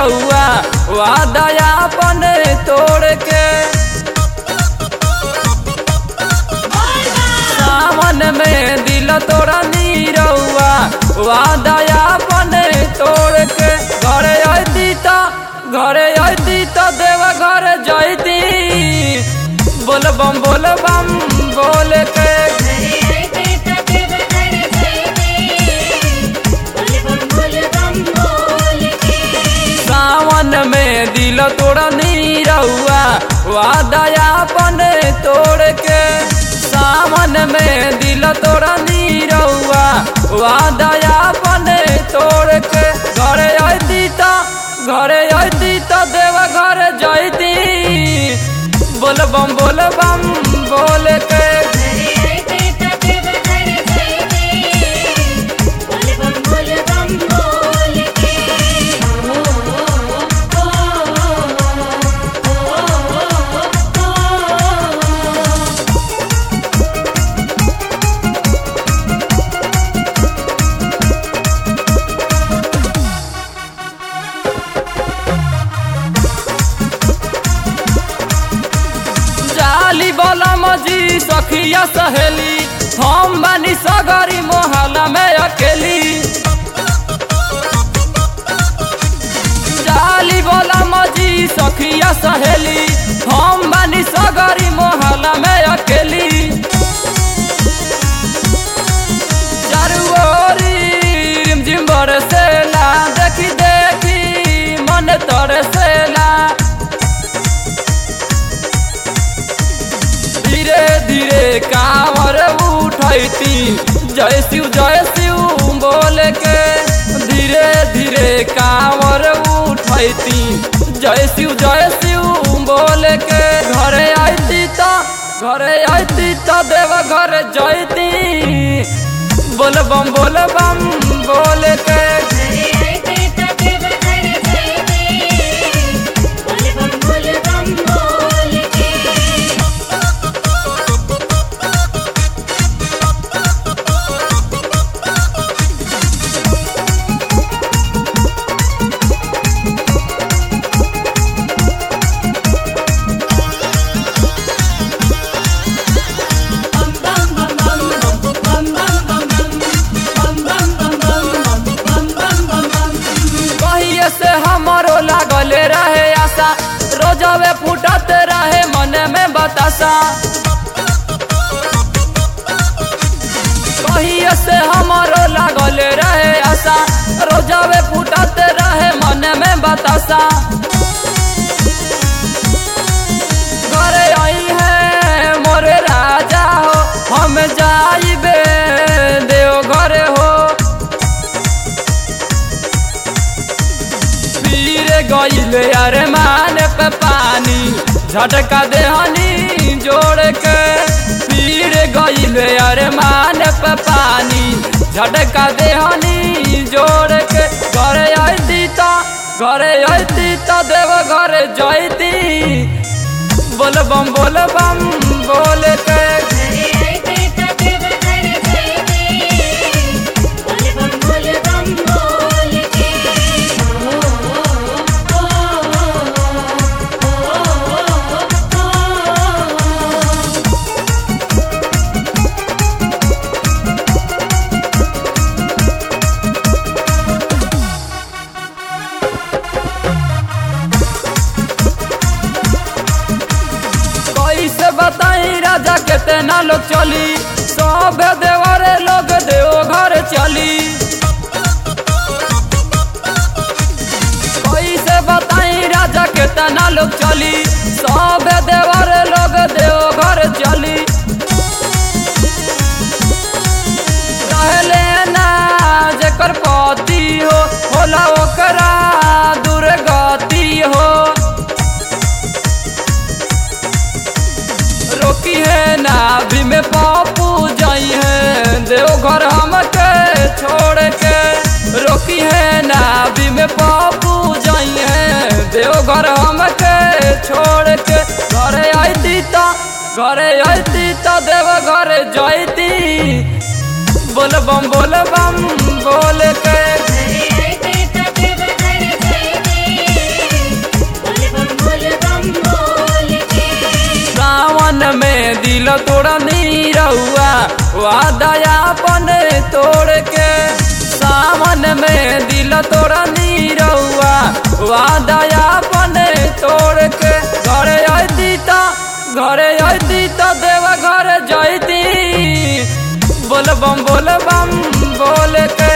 रउआ वादया अपन तोड़ के सावन में दिल तोड़ा नी रउआ वादया अपन तोड़ के घरे अती त घरे अती त देव घर जैती बोल बम बोल बम बोल के सावन में दिल तोड़ा नी रउआ वादया अपन तोड़ के सावन में दिल तोड़ा नी रउआ वादया अपन तोड़ के घरे अती त घरे अती त देव घर जैती बोल बम बोल बम बोल के जाली बोला मजी सखिया सहेली हम बानी सगरी मोहल्ला में अकेली जाली बोला मजी सखिया सहेली हम बानी सगरी मोहल्ला में अकेली चारू ओरी रिमझिम बरसेला देखी देखी मन तरसेला धीरे धीरे कांवर उठैती जय शिव जय शिव बोल के धीरे धीरे कांवर उठैती जय शिव जय शिव बोल के घरे आती त घरे आती त देव घर जैती बोल बम बोल बम बोल के कहिए से हमारो लागल रहे आशा रोजवे फूटत रहे मन में बतासा कहिए से हमारो लागल रहे आशा रोजवे फूटत रहे मन में बतासा घरे आई है मोरे राजा हो हम जाइबे देव घरे हो पीरे गईले अरे मान पे पानी झटका देहनी जोड़ के पीरे गईले अरे मान पे पानी झटका देहनी जोड़ के घरे अती त घरे अती त देव घरे जैती बोल बम बोल बम बोल के कैसे बताई राजा कितना लोग चली सब देवरे लोग देव घर चली कैसे बताई राजा कितना लोग चली सब देवरे लोग देव घर चली रहले ना जेकर पति हो होला ओकरा दुर्गति हो रोकी है नाभि में पापू जाई है देवघर हमके छोड़ के रोकी है नाभि में पापू जाई है देवघर हमके छोड़ के घरे आती त घरे आती त देव घरे जाती बोल बम बोल बम बोल के हरे हरे तक बहर जयते वादया बने तोड़ के सावन में दिल तोड़ा नीरौआ वादया बने तोड़ के घरे अती त घरे अती त देवा घर जैती बोल बम बोल बम बोल के